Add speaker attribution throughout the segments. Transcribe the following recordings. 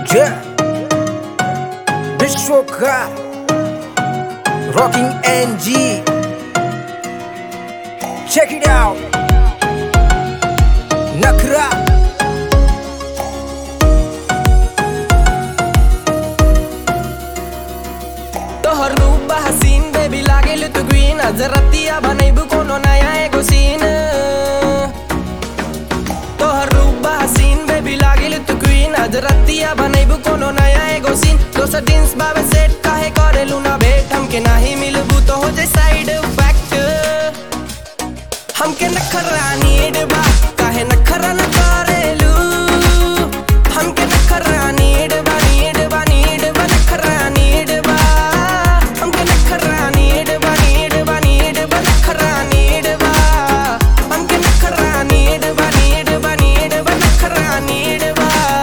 Speaker 1: Yeah. Bishoka. Rocking NG. Check it out. Nakra.
Speaker 2: तोहर रूप हसीन बेबी लागेल तू ग्रीन आज रतिया बनैबू कोनो नया एगो सीन तोहर रूप हसीन बेबी लागेल तू ग्रीन आज रतिया बनैबू कोनो नया एगो सीन दोसर जींस बाबे सेट काहे करेलू ना भेट हमके नाही मिलबू तो हो जाए साइड फैक्ट हमके नखरा नीड बा काहे नखरा न करेलू हमके नखरा नीड बा नीड बा नीड बा नखरा नीड बा हमके नखरा नीड बा नीड बा नीड बा नखरा नीड बा हमके नखरा नीड बा नीड बा नीड बा नखरा नीड बा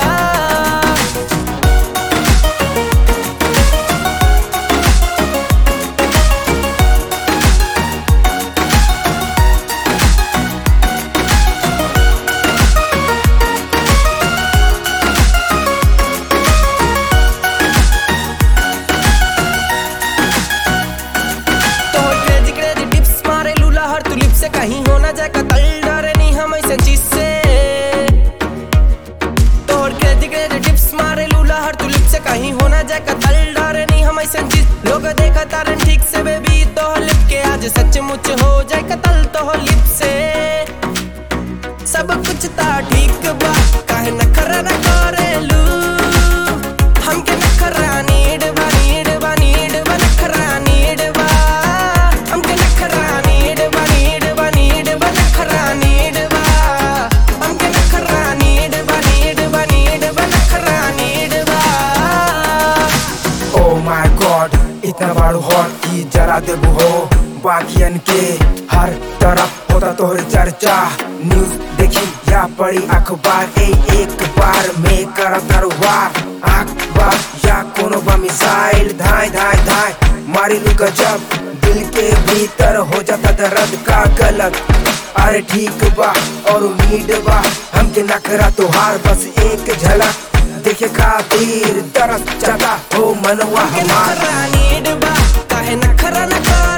Speaker 2: तोहर क्रेजी क्रेजी टिप्स मारे लूला हर तू लिप से कहीं हो ना जाए कतल डरे नहीं हम ऐसे चीज से तोहर क्रेजी क्रेजी टिप्स मारे लूला हर तू लिप से कहीं हो ना जाए कतल डरे नहीं हम ऐसे चीज लोग देखा तारन ठीक से बेबी तोहर लिप के आज सचमुच हो जाए कतल तोहर लिप से सब कुछ ता ठीक बा काहे नखरा न करेलू हमके नखरा नीड बा नीड बा नीड बा नखरा नीड बा हमके नखरा नीड बा नीड बा नीड बा नखरा नीड बा हमके नखरा नीड बा नीड बा नीड बा नखरा नीड बा
Speaker 1: Oh my god, इतना बारू हॉट की जरा देबू हो बाकियन के हर तरफ होता तोहर चर्चा न्यूज देखी या पड़ी अखबार ए एक बार में कर दरबार अखबार या कोनो बा मिसाइल धाय धाय धाय मारी लू गजब दिल के भीतर हो जाता दर्द का गलत अरे ठीक बा और उम्मीद बा हमके नखरा तोहार बस एक झलक देखे खातिर तरस जाता हो मनवा
Speaker 2: हमके
Speaker 1: हमार
Speaker 2: नखरा नीड बा काहे नखरा न कर